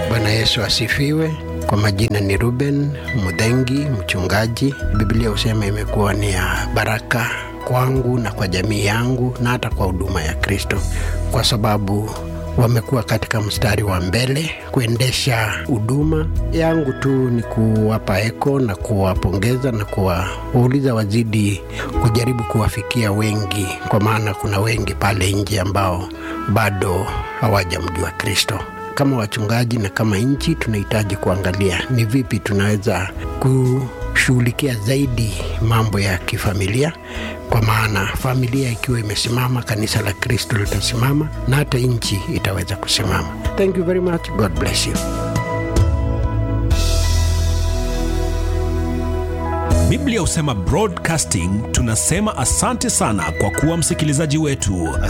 Bwana Yesu asifiwe. Kwa majina ni Ruben Mudhengi, mchungaji. Biblia husema imekuwa ni ya baraka kwangu na kwa jamii yangu na hata kwa huduma ya Kristo, kwa sababu wamekuwa katika mstari wa mbele kuendesha huduma yangu. Tu ni kuwapa eko na kuwapongeza na kuwauliza wazidi kujaribu kuwafikia wengi, kwa maana kuna wengi pale nje ambao bado hawajamjua Kristo. Kama wachungaji na kama nchi, tunahitaji kuangalia ni vipi tunaweza kushughulikia zaidi mambo ya kifamilia, kwa maana familia ikiwa imesimama, kanisa la Kristo litasimama na hata nchi itaweza kusimama. Thank you very much. God bless you. Biblia husema broadcasting. Tunasema asante sana kwa kuwa msikilizaji wetu.